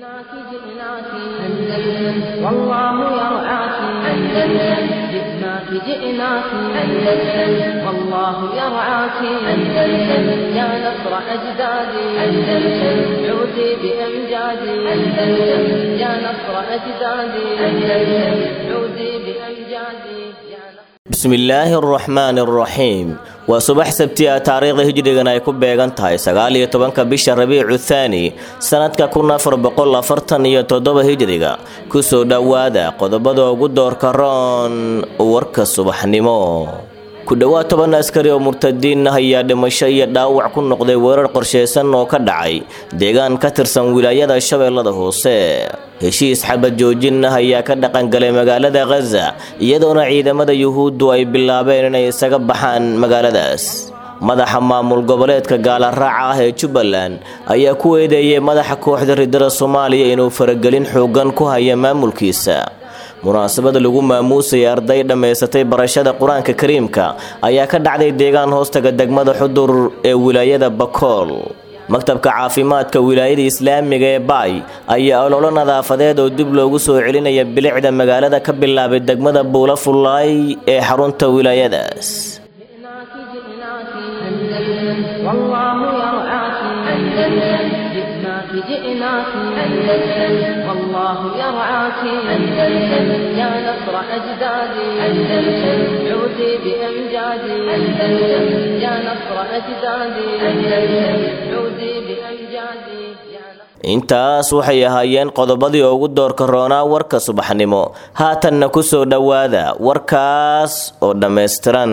جئناك جئناك أندلس والله يرعاك أندلس جئناك جئناك أندلس والله يرعاك أندلس يا نصر أجدادي أندلس عودي بأمجادي أندلس يا نصر أجدادي أندلس عودي بأمجادي يا نصر bismillaahi araxmaani araxiim waa subax sabti ah taariikhda hijrigan ay ku beegan tahay sagaal iyo tobanka bisha rabiicu thaani sanadka kun afar boqol afartan iyo toddoba hijriga kusoo dhowaada qodobada ugu doorka roon warka subaxnimo ku dhowaad toban askari oo murtadiin ah ayaa dhimasho iyo dhaawac ku noqday weerar qorsheysan oo ka dhacay deegaan ka tirsan wilaayada shabeellada hoose heshiis xabad joojin ah ayaa ka dhaqangalay magaalada khaza iyadoona ciidamada yuhuuddu ay bilaabeen inay isaga baxaan magaaladaas madaxa maamul goboleedka gaalaraaca ah ee jubbaland ayaa ku eedeeyay madaxa kooxda ridada soomaaliya inuu faragelin xoogan ku haya maamulkiisa munaasabada lagu maamuusayay arday dhammaysatay barashada qur-aanka kariimka ayaa ka dhacday deegaan hoostaga degmada xudur ee wilaayada bakool maktabka caafimaadka wilaayada islaamiga ee baay ayaa ololo nadaafadeed oo dib loogu soo celinaya bilicda magaalada ka bilaabay degmada buula fullaay ee xarunta wilaayadaas جئناك جئناك أندلس والله يرعاك أندلس جئناك جئناك أندلس والله يرعاك أندلس يا نصر أجدادي أندلس عودي بأمجادي أندلس يا نصر أجدادي أندلس عودي بأمجادي يا نصر intaas waxay ahaayeen qodobadii ugu doorka roonaa warka subaxnimo haatanna ku soo dhowaada warkaas oo dhammaystiran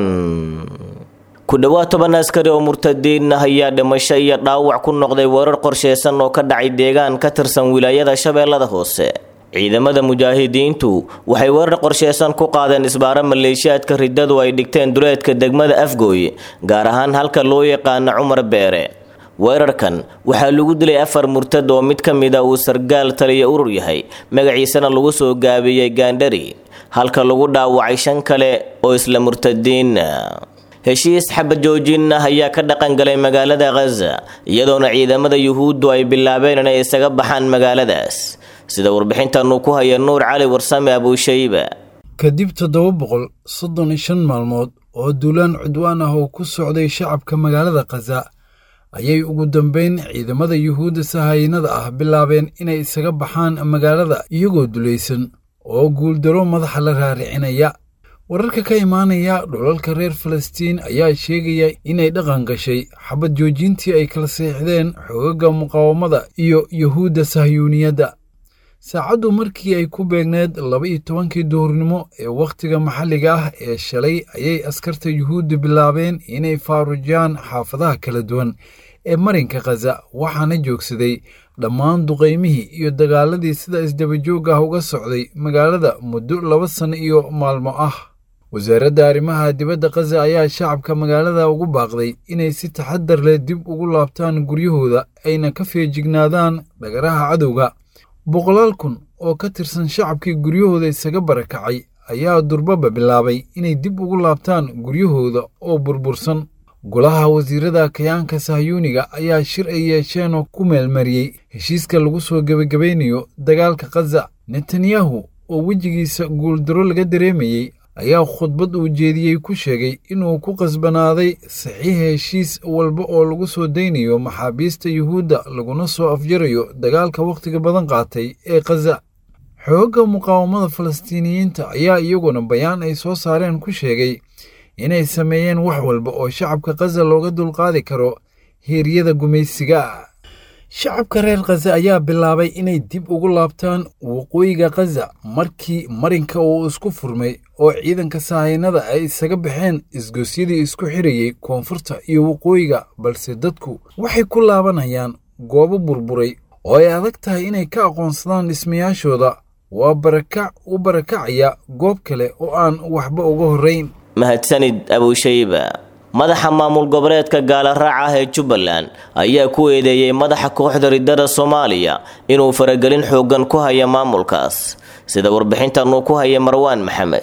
ku dhowaad toban askari oo murtadiin ah ayaa dhimasho iyo dhaawac ku noqday weerar qorsheysan oo ka dhacay deegaan ka tirsan wilaayada shabeellada hoose ciidamada mujaahidiintu waxay weerar qorsheysan ku qaadeen isbaaro maleeshiyaadka riddadu ay dhigteen duleedka degmada afgooy gaar ahaan halka loo yaqaano cumar beere weerarkan waxaa lagu dilay afar murtad oo mid ka mid a uu sargaal taliya urur yahay magaciisana lagu soo gaabiyey gaandhari halka lagu dhaawacay shan kale oo isla murtadiin heshiis xabad joojin ah ayaa ka dhaqan galay magaalada khaza iyadoona ciidamada yuhuuddu ay bilaabeen inay isaga baxaan magaaladaas sida warbixintan uu ku haya nuur cali warsame abuushayba kadib toddoba boqol soddon iyo shan maalmood oo duulaan cudwaan ah oo ku socday shacabka magaalada khaza ayay ugu dambeyn ciidamada yuhuudda sahaynada ah bilaabeen inay isaga baxaan magaalada iyagoo dulaysan oo guuldaro madaxa la raaricinaya wararka ka imaanaya dhulalka reer falastiin ayaa sheegaya inay dhaqan gashay xabad joojintii ay kala seexdeen xoogaga muqaawamada iyo yuhuudda sahyuuniyadda saacaddu markii ay ku beegneed laba iyo tobankii duhurnimo ee wakhtiga maxalliga ah ee shalay ayay askarta yuhuudda bilaabeen inay faarujiyaan xaafadaha kala duwan ee marinka khaza waxaana joogsaday dhammaan duqaymihii iyo dagaaladii sida isdabajoog ah uga socday magaalada muddo laba sanno iyo maalmo ah wasaaradda arrimaha dibadda khaza ayaa shacabka magaalada ugu baaqday inay si taxadar leh dib ugu laabtaan guryahooda ayna ka feejignaadaan dhagaraha cadowga boqolaal kun oo ka tirsan shacabkii guryahooda isaga barakacay ayaa durbaba bilaabay inay dib ugu laabtaan guryahooda oo burbursan golaha wasiirada kayaanka sahyuuniga ayaa shir ay yeesheen oo ku meelmariyey heshiiska lagu soo gebagabaynayo dagaalka khaza netanyahu oo wejigiisa guuldaro laga dareemayey ayaa khudbad uu jeediyey ku sheegay inuu ku qasbanaaday saxiixa heshiis walba oo lagu soo daynayo maxaabiista yuhuudda laguna soo afjarayo dagaalka wakhtiga badan qaatay ee khaza xoogga muqaawamada falastiiniyiinta ayaa iyaguna bayaan ay soo saareen ku sheegay inay sameeyeen wax walba oo shacabka khaza looga dulqaadi karo heeryada gumaysiga shacabka reer khaza ayaa bilaabay inay dib ugu laabtaan waqooyiga khaza markii marinka uu isku furmay oo ciidanka sahaynada ay isaga baxeen isgoosyadii isku xirayey koonfurta iyo waqooyiga balse dadku waxay ku laabanayaan goobo burburay oo ay adag tahay inay ka aqoonsadaan dhismayaashooda waa barakac u barakacaya goob kale oo aan waxba uga horrayn mahadsanid abuushayba madaxa maamul goboleedka gaalaraaca ah ee jubbaland ayaa ku eedeeyey madaxa kooxda ridada soomaaliya inuu faragelin xoogan ku haya maamulkaas sida warbixintan uu ku haya marwaan maxamed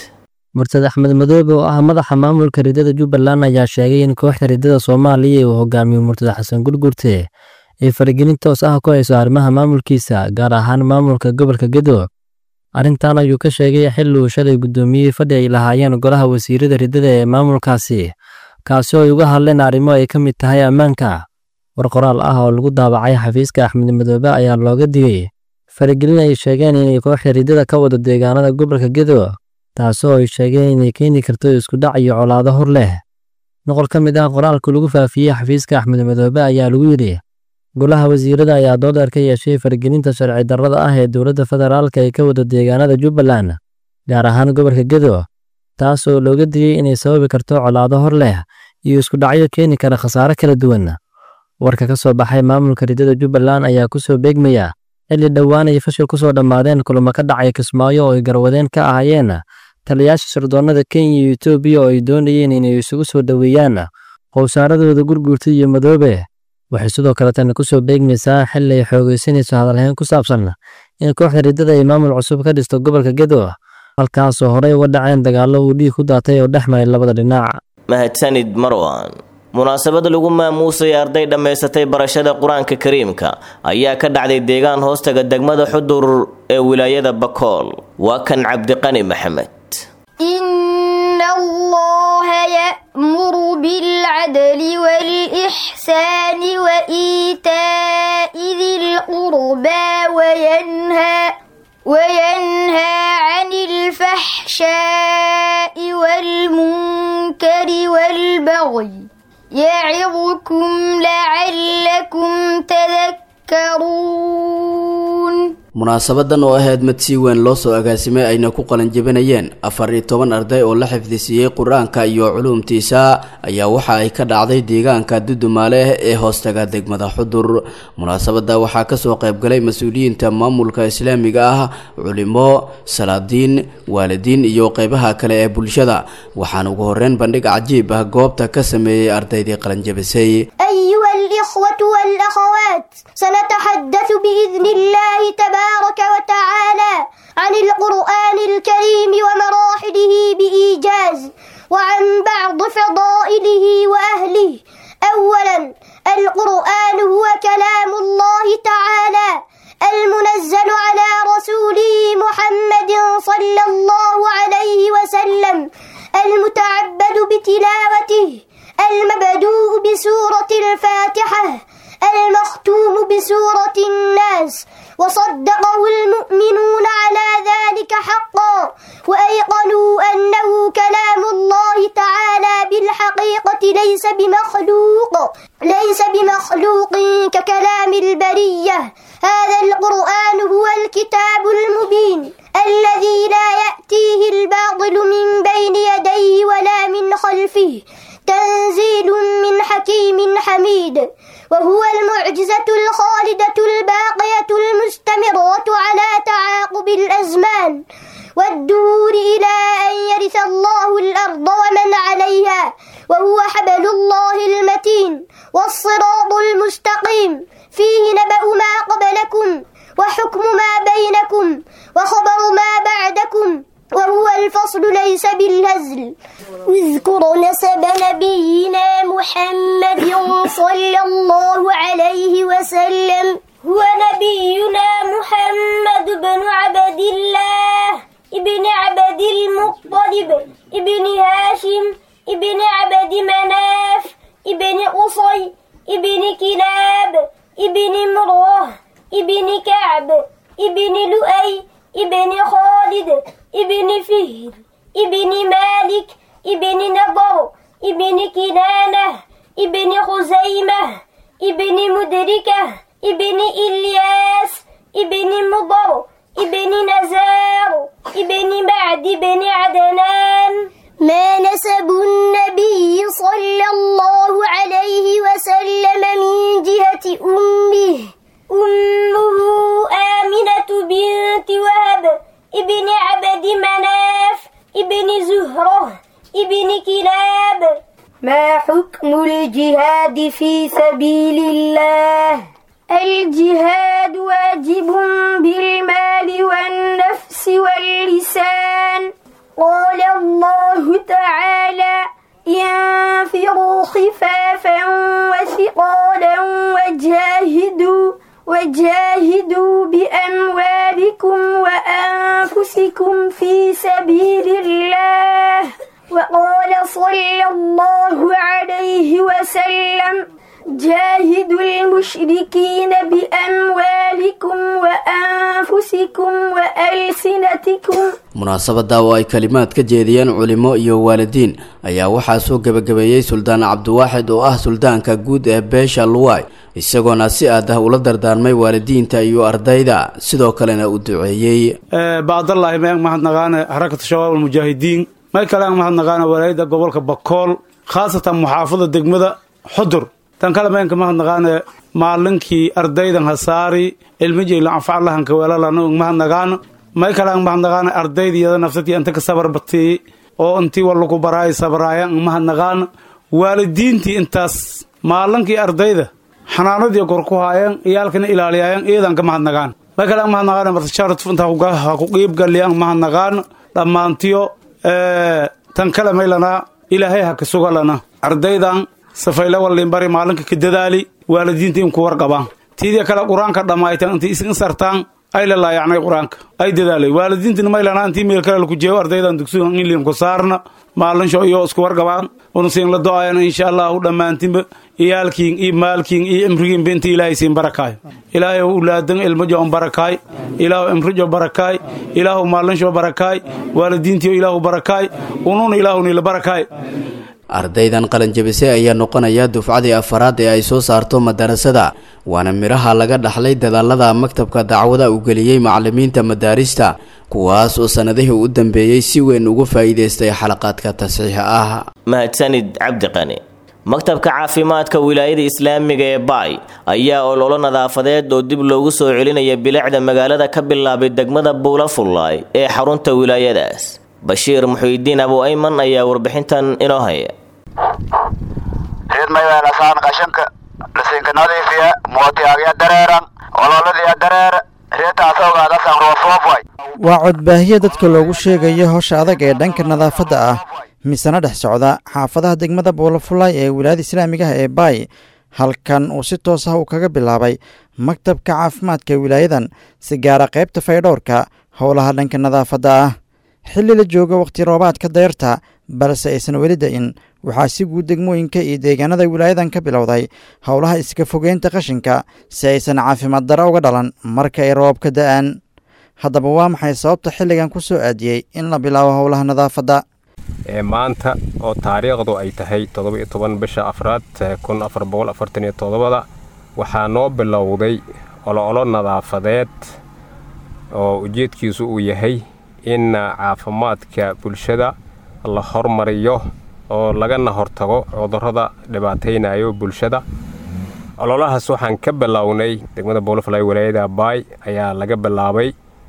murtad axmed madoobe oo ah madaxa maamulka ridada jubbaland ayaa sheegay in kooxda ridada soomaaliya uu hogaamiyo murtad xasan gurgurte ay faragelin toos ah ku hayso arrimaha maamulkiisa gaar ahaan maamulka gobolka gedo arrintan ayuu ka sheegay xilli uu shalay guddoomiyey fadhi ay lahaayeen golaha wasiirada riddada ee maamulkaasi kaasi oo ay uga hadleen arrimo ay ka mid tahay ammaanka war qoraal ah oo lagu daabacay xafiiska axmed madoobe ayaa looga digay faragelin ay sheegeen inay kooxda riddada ka wado deegaanada gobolka gedo taasoo ay sheegeen inay keeni karto iskudhac iyo colaado hor leh noqol ka mid ah qoraalka lagu faafiyey xafiiska axmed madoobe ayaa lagu yidhi golaha wasiirada ayaa doodeer ka yeeshay faragelinta sharci darrada ah ee dowladda federaalka ay ka wado deegaanada jubbaland gaar ahaan gobolka gedo taas oo looga digay inay sababi karto colaado hor leh iyo iskudhacyo keeni kara khasaare kala duwan warka ka soo baxay maamulka riddada jubbaland ayaa ku soo beegmaya xilli dhowaan ay fashil ku soo dhammaadeen kulamo ka dhacay kismaayo oo ay garwadeen ka ahaayeen taliyaasha sirdoonnada kenya iyo etoobiya oo ay doonayeen inay isugu soo dhoweeyaan qowsaaradooda gurguurta iyo madoobe waxay sidoo kale tani ku soo beegmaysaa xilli ay xoogaysanayso hadalhayn ku saabsan in kooxda riddada ay maamul cusub ka dhisto gobolka gedo halkaasoo horey uga dhaceen dagaallo uu dhiig ku daatay oo dhex maray labada dhinac mahadsanid marwan munaasabad lagu maamuusay arday dhammaysatay barashada qur-aanka kariimka ayaa ka dhacday deegaan hoostaga degmada xudur ee wilaayada bakool waa kan cabdiqani maxamed إن الله يأمر بالعدل والإحسان وإيتاء ذي القربى وينهى وينهى عن الفحشاء والمنكر والبغي يعظكم لعلكم تذكرون munaasabadan oo ahayd mid si weyn loo soo agaasimay ayna ku qalanjabinayeen afar iyo toban arday oo la xifdisiiyey qur-aanka iyo culuumtiisa ayaa waxa ay ka dhacday deegaanka dudumaale ee hoostaga degmada xudur munaasabada waxaa kasoo qaybgalay mas-uuliyiinta maamulka islaamiga ah culimo salaadiin waalidiin iyo qeybaha kale ee bulshada waxaana ugu horeyn bandhig cajiib ah goobta ka sameeyey ardaydii qalanjabisay أيها الإخوة والأخوات سنتحدث بإذن الله تبارك وتعالى عن القرآن الكريم ومراحله بإيجاز وعن بعض فضائله وأهله أولا القرآن هو كلام الله تعالى المنزل على رسوله محمد صلى الله عليه وسلم المتعبد بتلاوته المبدوء بسورة الفاتحة المختوم بسورة الناس وصدقه المؤمنون على ذلك حقا وأيقنوا أنه كلام الله تعالى بالحقيقة ليس بمخلوق ليس بمخلوق ككلام البرية هذا القرآن هو الكتاب المبين الذي لا يأتيه الباطل من بين يديه ولا من خلفه تنزيل من حكيم حميد وهو المعجزة الخالدة الباقية المستمرة على تعاقب الأزمان والدور إلى أن يرث الله الأرض ومن عليها وهو حبل الله المتين والصراط المستقيم فيه نبأ ما قبلكم وحكم ما بينكم وخبر ما بعدكم وهو الفصل ليس بالهزل اذكر نسب نبينا محمد صلى الله عليه وسلم هو نبينا محمد بن عبد الله ابن عبد المطلب ابن هاشم ابن عبد مناف ابن قصي ابن كلاب ابن مروه ابن كعب ابن لؤي ابن خالد ابن فهر ابن مالك ابن نضر ابن كنانة ابن خزيمة ابن مدركة ابن إلياس ابن مضر ابن نزار ابن معد بن عدنان ما نسب النبي صلى الله عليه وسلم من جهة أمه أمه آمنة بنت وهب ابن عبد مناف ابن زهرة ابن كلاب ما حكم الجهاد في سبيل الله الجهاد واجب بالمال والنفس واللسان قال الله تعالى انفروا خفافا وثقالا وجاهدوا وجاهدوا بأموالكم وأنفسكم في سبيل الله وقال صلى الله عليه وسلم جاهدوا المشركين بأموالكم وأنفسكم وألسنتكم munaasabada oo ay kalimaad ka jeediyeen culimo iyo waalidiin ayaa waxaa soo gebagabeeyey suldaan cabdiwaaxid oo ah suldaanka guud ee beesha luway isagoona si aad ah ula dardaarmay waalidiinta iyo ardayda sidoo kalena u duceeyey bacdallaahi meeng mahadnaqaane xarakatu shabaab almujaahidiin may kale aan mahadnaqaane walaayada gobolka bakool khaasatan muxaafada degmada xudur tan kale meenka mahadnaqaane maalinkii ardaydan hasaari cilmijayla anfaclahanka weelalana mahadnaqaano may kale aan mahadnaqaane ardaydiyada nafsadii anta ka sabar batiyey oo intii wallaku baraay sabraaya an mahadnaqaano waalidiintii intaas maalinkii ardayda xanaanadii kor ku haayeen iyaalkana ilaaliyaayeen iyadan ka mahadnaqaan may kale aan mahadnaqaane martashaaratu intaa ha ku qiibgaliyaan mahadnaqaano dhammaantiyo tan kale maylanaa ilaahay ha ka sugalana ardaydan safayle walliinbari maalinka ka dadaali waalidiinta in ku warqabaan tiidii kale qur-aanka dhammaytan intay isin sartaan ay la laayacnay qur-aanka ay dadaalay waalidiintina maylanaa intii meel kale laku jeego ardaydan dugsiga inliin ku saarna maalinsho iyo isku warqabaan unasiin la do-ayana insha allahu dhammaantinba iyaalkiin iyo maalkiin iyo imrigiinba inta ilaahay siin barakaay ilaahay ulaadan ilmajo on barakaay ilaahu imrijo barakaay ilaahu maalinsho barakaay waalidiintiyo ilaahu barakaay ununa ilaahunila barakaay ardaydan qalanjabise ayaa noqonaya dufcadii afaraad ee ay soo saarto madarasada waana midhaha laga dhaxlay dadaalada maktabka dacwada uu geliyey macalimiinta madaarista kuwaas oo sannadihii u dambeeyey si weyn ugu faa'iidaystay xalaqaadka tasxiixa ah mahadsanid cabdiqani maktabka caafimaadka wilaayada islaamiga ee baay ayaa ololo nadaafadeed oo dib loogu soo celinaya bilicda magaalada ka bilaabay degmada buulafullaay ee xarunta wilaayadaas bashiir muxuudiin abu ayman ayaa warbixintan inoo haya reed mayweelasaan qashanka lasinka nadiifiya mootiyaagya dareeran ololadiya dareere reetaasawgaadasan roofroofway waa codbaahiye dadka loogu sheegayo howsha adag ee dhanka nadaafadda ah misena dhex socda xaafadaha degmada buulafulaay ee wilaayada islaamiga ah ee baay halkan uu si toos ah uu kaga bilaabay maktabka caafimaadka wilaayadan si gaara qaybta faydhowrka howlaha dhanka nadaafadda ah xilli la joogo wakhti roobaadka dayrta balse aysan weli da-in waxaa si guud degmooyinka iyo deegaanada wilaayadan ka bilowday howlaha iska fogeynta qashinka si aysan caafimaad daro uga dhalan marka ay roobka da-aan haddaba waa maxay sababta xilligan ku soo aadiyey in la bilaabo howlaha nadaafadda ee maanta oo taariikhdu ay tahay toddoba-iyo toban bisha afraad kun afar boqol afartan iyo toddobada waxaa noo bilowday olo-olo nadaafadeed oo ujeedkiisu uu yahay in caafimaadka bulshada la hormariyo oo lagana hortago cudurrada dhibaataynayo bulshada ololahaas waxaan ka bilownay degmada boolofly walaayada baay ayaa laga bilaabay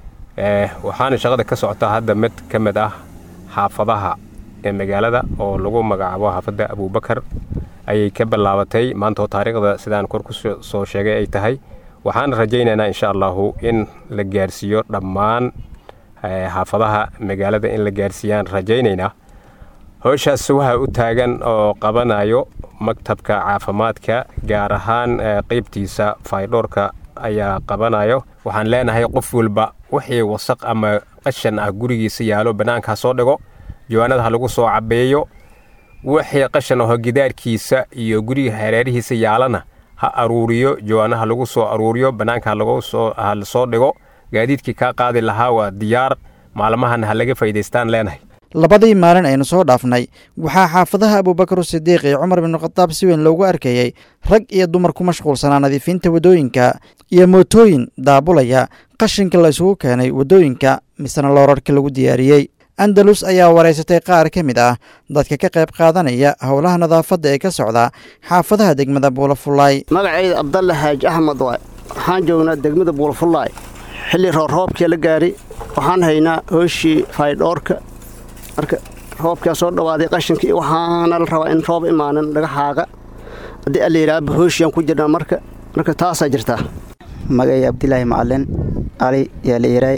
waxaana shaqada ka socota hadda mid ka mid ah xaafadaha ee magaalada oo lagu magacaabo xaafadda abuubakar ayay ka bilaabatay maanta oo taariikhda sidaan kor ku soo sheegay ay tahay waxaana rajaynaynaa insha allahu in la gaarsiiyo dhammaan xaafadaha magaalada in la gaarsiiyaan rajaynaynaa howshaas waxaa u taagan oo qabanayo maktabka caafimaadka gaar ahaan qeybtiisa faydhoorka ayaa qabanayo waxaan leenahay qof walba wixii wasaq ama qashan ah gurigiisa yaalo bannaankaa soo dhigo jawaanada ha lagu soo cabeeyo wixii qashan aho gidaarkiisa iyo guriga hareerihiisa yaalana ha aruuriyo jawaanaha lagu soo aruuriyo bannaanka ha lasoo dhigo gaadiidkii kaa qaadi lahaa waa diyaar maalmahan ha laga faa'idaystaan leenahay labadii maalin aynu soo dhaafnay waxaa xaafadaha abuubakar sidiiq iyo cumar binu khadaab si weyn loogu arkayey rag iyo dumar ku mashquulsanaa nadiifinta waddooyinka iyo mootooyin daabulaya qashinka la isugu keenay waddooyinka misena loorarka lagu diyaariyey andalus ayaa waraysatay qaar ka mid ah dadka ka qayb qaadanaya howlaha nadaafadda ee ka socda xaafadaha degmada buulafullaay magacayda abdalle xaaji axmed waay waxaan joognaa degmada buulafullaay xilli roorroobkii la gaari waxaan haynaa hooshii faydhoorka marka roobkaa soo dhawaaday qashinkii waxaana la rabaa in roob imaanin laga xaaqa haddii allayidhaaba hooshiyan ku jirnaa marka marka taasaa jirtaa magay abdilaahi macalin cali yaa la iray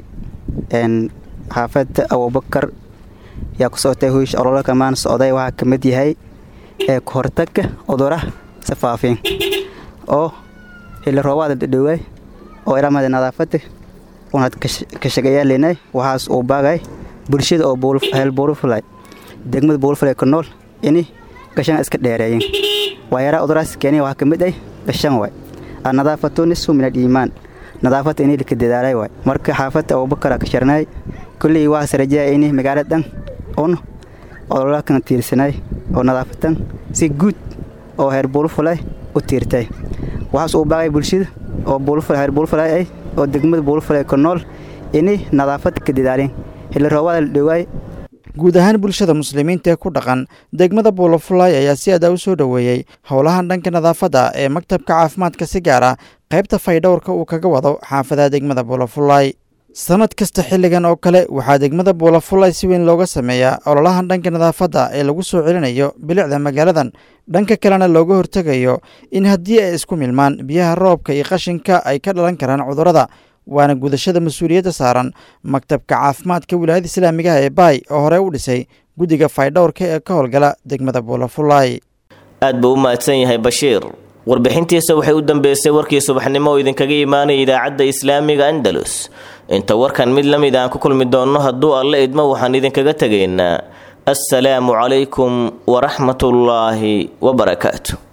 xaafadda abubakar yaa ku socotay hoosh ololo kamaan socday waxaa ka mid yahay ee kahortagga cuduraha safaafin oo xilli roobaada dhadhowaay oo ilamada nadaafada unaad ka shaqeeyaalenay waxaas uu baagay bulshada oo heel buulufulay degmada buulufulay ku nool ini gashan iska dheereeyen waayaraa uduraas keenaya waxaa ka mid ay gashan waay annadaafatu nisfu min aliimaan nadaafada ini lika dadaalay waay marka xaafadda abubakara ka sharnay kullii waxaas rajaya ini magaaladan un ololakan tiirsanay oo nadaafadan si guud oo heer buulufulay u tiirtay waxaas uu baagay bulshada oo buulufulay heer buulufulay ay oo degmada buulufulay ku nool ini nadaafada ka dadaaleen xilli roobaada la dhowaay guud ahaan bulshada muslimiinta ee ku dhaqan degmada buulafulay ayaa si adaa u soo dhoweeyey howlahan dhanka nadaafadda ee maktabka caafimaadka si gaar ah qaybta faydhowrka uu kaga wado xaafadaha degmada buulafulay sannad kasta xilligan oo kale waxaa degmada buulafulay si weyn looga sameeyaa ololahan dhanka nadaafadda ee lagu soo celinayo bilicda magaaladan dhanka kalena looga hortegayo in haddii ay isku milmaan biyaha roobka iyo qashinka ay ka dhalan karaan cudurrada waana gudashada mas-uuliyadda saaran maktabka caafimaadka wilaayada islaamigaha ee baay oo horey u dhisay guddiga faydhowrka ee ka howlgala degmada buulafulay aad buu u mahadsan yahay bashiir warbixintiisa waxay u dambeysay warkii subaxnimo oo idinkaga imaanaya idaacadda islaamiga andalus inta warkan mid la mid aan ku kulmi doonno hadduu alle idmo waxaan idinkaga tegaynaa assalaamu calaykum waraxmatullaahi wabarakaatu